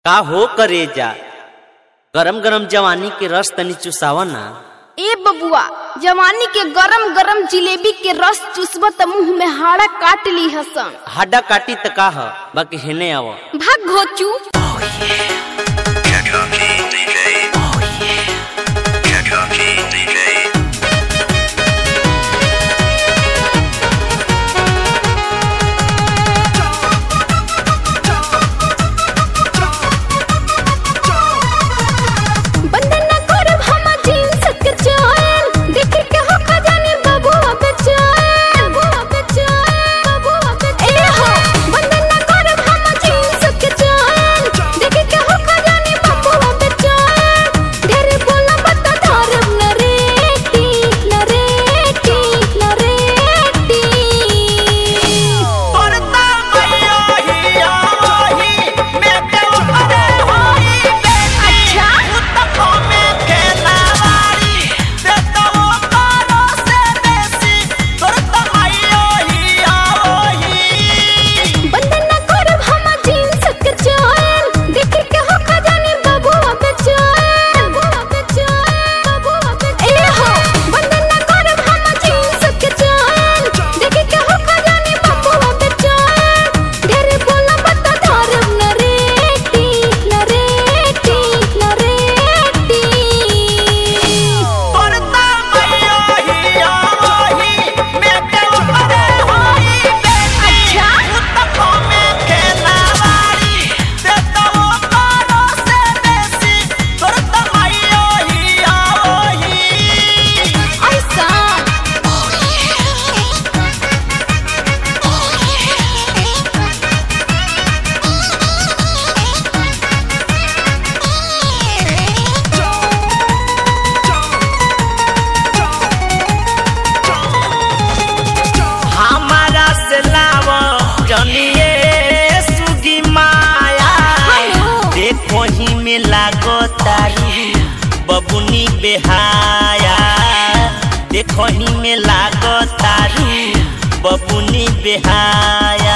का हो करे जा गरम गरम जवानी के रस तनी चुसावा ना ए बबुआ जवानी के गरम गरम जिलेबी के रस चुसब त मुंह में हाड़ा काट ली हसन हड्डा काटी त का ह बाकी हेने आव भाग घोचू Kentucky DJ. Kentucky DJ. बंधन न करब हम जींस के चैन देख के हो खजानी बबुआ बेचैन बबुआ बेचैन बबुआ बेचैन ए हो बंधन न करब हम जींस के चैन देख के हो खजानी बबुआ बेचैन ढेर बोला बता धरब न रेटी न रेटी न रेटी अच्छा बंधन न करब हम जींस के चैन देख के हो खजानी बबुआ बेचैन बबुआ बेचैन बबुआ बेचैन ए हो बंधन न करब हम जींस के चैन देख के हो खजानी बबुआ बेचैन ढेर बोला बता धरब न रेटी न रेटी न रेटी अच्छा ऐसा हमारा से लाव जनिए सुगी माया हेलो। देखो ही में लागो तारी बबुनी बेहाया देखो ही में लागो तारी बबुनी बेहाया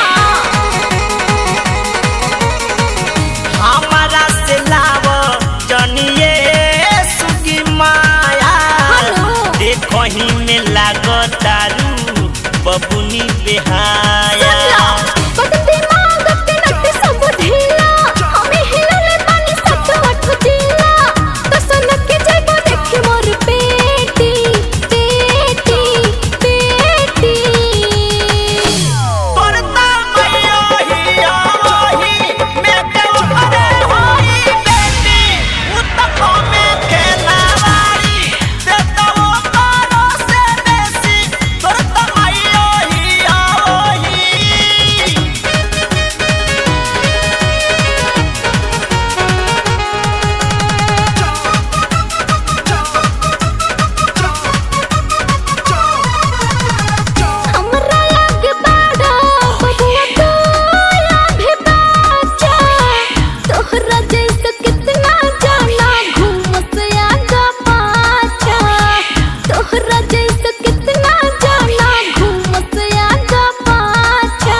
हमारा से लाव जनिए सुगी माया हेलो। देखो ही में लागो तारू बबुनी बेहाया बदते मांगते नटे सब ढीला हमें हिलले बानी सत अठ जिला तो सनक के जइबो देखे मोर पेटी पेटी पेटी हमरा लग बाड़ा बबुआ तोला भी बाचा तोहरा जैसे कितना जाना घूमत आगा पाछा तोहरा जैसे कितना जाना घूमत आगा पाछा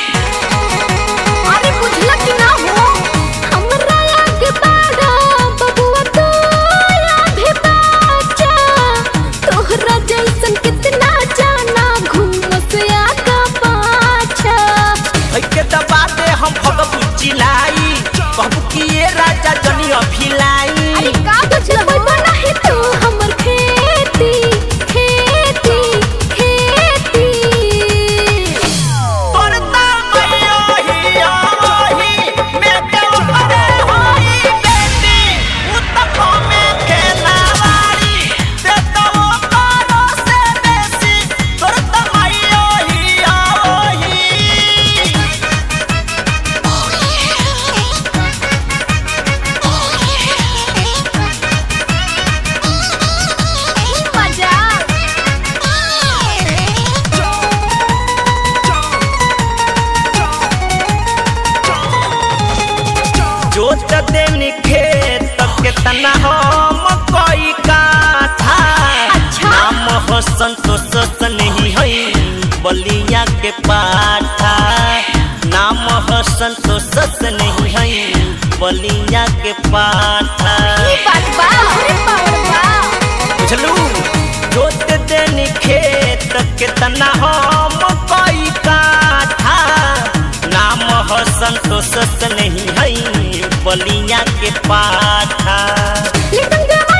अरे बुझला कि ना हो हमरा लग बाड़ा बबुआ तोला भी बाचा तोहरा जैसन कितना जाना घूमत आगा पाछा के दबा दे हम भगबू चिलाई कहबू कि ये राजा जनी अभिलाई अरे का बुझल होई बना है तू हमर खेती खेती खेती मजा जोत देनी खेत केतना हम कोई काथा अच्छा। नाम हो संतोष नहीं है बलिया के पाठा नाम हो संतोष से नहीं है बलिया के पाठा ई बात बा अरे पावर बा बुझलू जोत देनी खेत कितना हम कोई काठा नाम हो संतोष से नहीं है बलिया के पाठा लेकिन जब